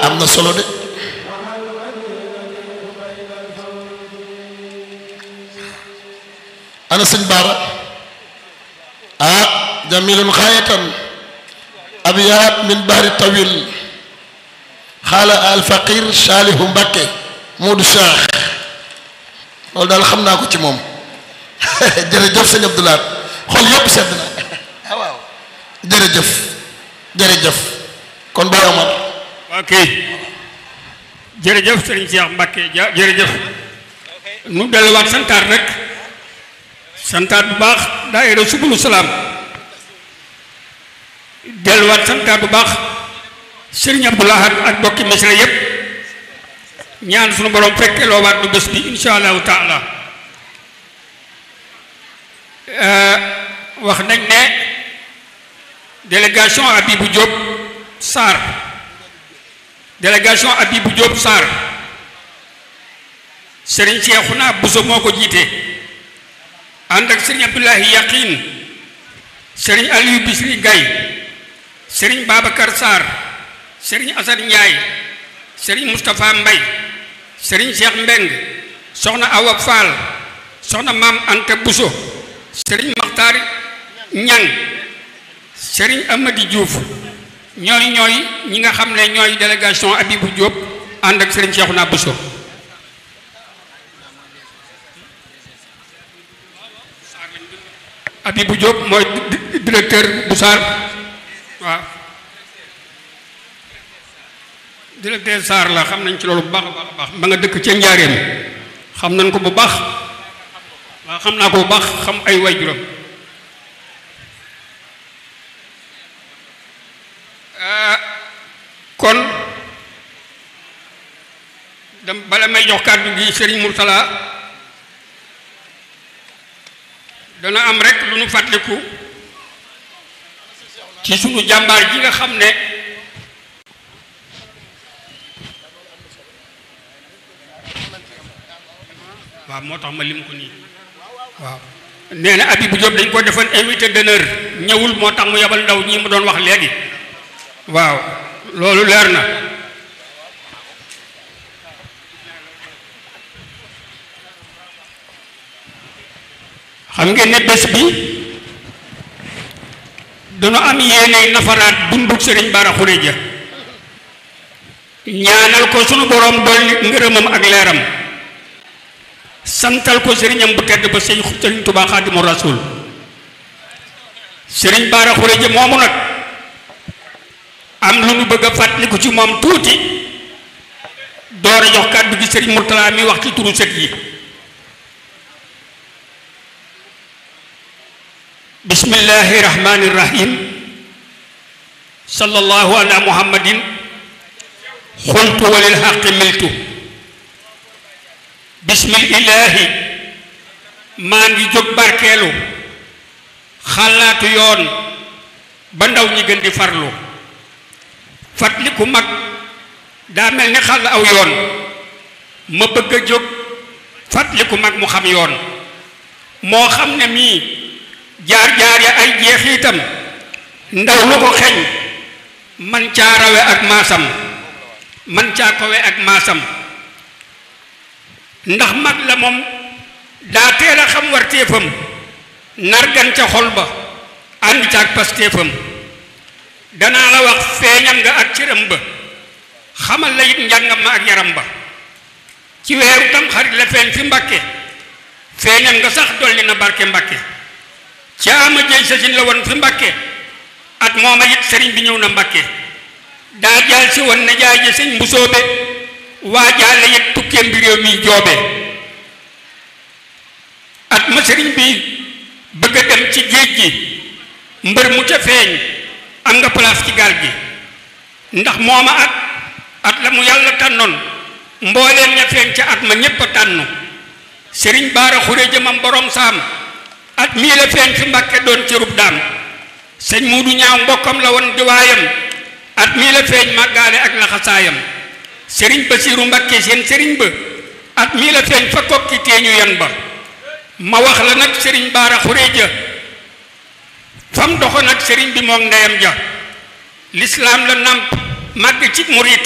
am na solo de ana sëñ baara ah jamilun xaayatan abyaat min bahri tawil xaala al faqir saalihu mbakke moodu saax loolu daal xam naa ko ci moom jërëjëf sëñ abdulaat xol yépp sedd na ah waaw jërëjëf jërëjëf kon boo Omar ok jërëjëf sëriñ Cheikh Mbacke ja jërëjëf nu delluwaat santaat rek santaat bu baax daayira subulu salaam delluwaat santaat bu baax sëriñ Abdoulahat ak bokki mesra yépp ñaan sunu borom fekke loowaat du bés bi insha allahu taala wax nañ ne délégation Abibou Diop Sarr délégation Abibou Diop Sarr Serigne Cheikhouna Bousso moo ko jiite ànd ak Serigne Abdoulahi Yaqin Serigne Aliou Bisri Gaye Serigne Babacar Sarr Serigne Assane Ndiaye Serigne Moustapha Mbay Serigne Cheikh Mbeng soxna Awa Fall soxna Maam Anta Bousso Serigne Makhtar Ñang Serigne Amady Diouf ñooy ñooy ñi nga xam ne ñooy délégation Abibou Diop ànd ak Serigne Cheikhouna Bousso Abibou Diop mooy directeur bu Sarr waaw directeur Sarr la xam nañ ci loolu bu baax a baax a baax ba nga dëkk ca njaareem xam nañ ko bu baax waaw xam naa ko bu baax xam ay waajuram kon dam bala may jox kàddu gi Serigne Mourtala dana am rek lu nu fàttaliku ci sunu jàmbaar ji nga xam ne waaw moo tax ma lim ko nii waaw nee na Abibou Diop dañ ko defoon invité d'honneur ñëwul moo tax mu yebal ndaw ñi mu doon wax léegi waaw loolu leer na xam ngeen ne bés bi dana am yéene nafaraat dunduk sëriñ Bara Xureja ñaanal ko sunu borom dolli ngërëmam ak leeram santal ko sëriñam bu tedd ba sëñ sëriñ Tuubaa Xaadimu Rasuul sëriñ Bara Xureja moomu nag am lu nu bëgg a fàttaliku ci moom tuuti door a jox kàddu gi sëriñ Mourtala mi wax ci turu sët yi bismillahi rahmani rahim sallallahu ala muhammadin xultu walil xaqi miltu bismillahi maa ngi jóg barkeelu xalaatu yoon ba ndaw ñi gën di farlu fàttaliku mag daa mel ni xàll aw yoon ma bëgg a jóg fàttaliku mag mu xam yoon moo xam ne mii jaar-jaar ya ay jeexiitam ndaw lu ko xeñ man caa rawe ak maasam man caa kowe ak maasam ndax mag la moom daa teel a xam war téefam nargan ca xol ba ànd ca ak pastéefam danaa la wax feeñam nga ak cëram ba xamal la it njàngam ma ak yaram ba ci weeru tam xarit la feeñ fi mbàkke feeñam nga sax dolli na barke mbàkke caama jëy sasin la woon fi mbàkke at mooma it sëriñ bi ñëw na mbàkke daa jaal si woon na jaay ji sëñ mbusoobe waa jaale it tukkeem bi réew mi joobe at ma sëriñ bi bëgg a dem ci géej gi mbër mu ca feeñ am nga place ci gaal gi ndax mooma at at la mu yàlla tànnoon mbooleem ña feeñ ca at ma ñépp a tànnu sëriñ baara xure jëmam borom saam at mii la feeñ fi mbàkke doon cërub daam sëñ muudu ñaaw mbokkam la woon di waayam at mii la feeñ màggaale ak laxasaayam sëriñ basiiru mbàkke seen sëriñ ba at mii la feeñ fa kokki teeñu yan ba ma wax la nag sëriñ baara xureeja fam doxo nag sëriñ bi moom ndeyam ja lislaam la nàmp màgg ci murit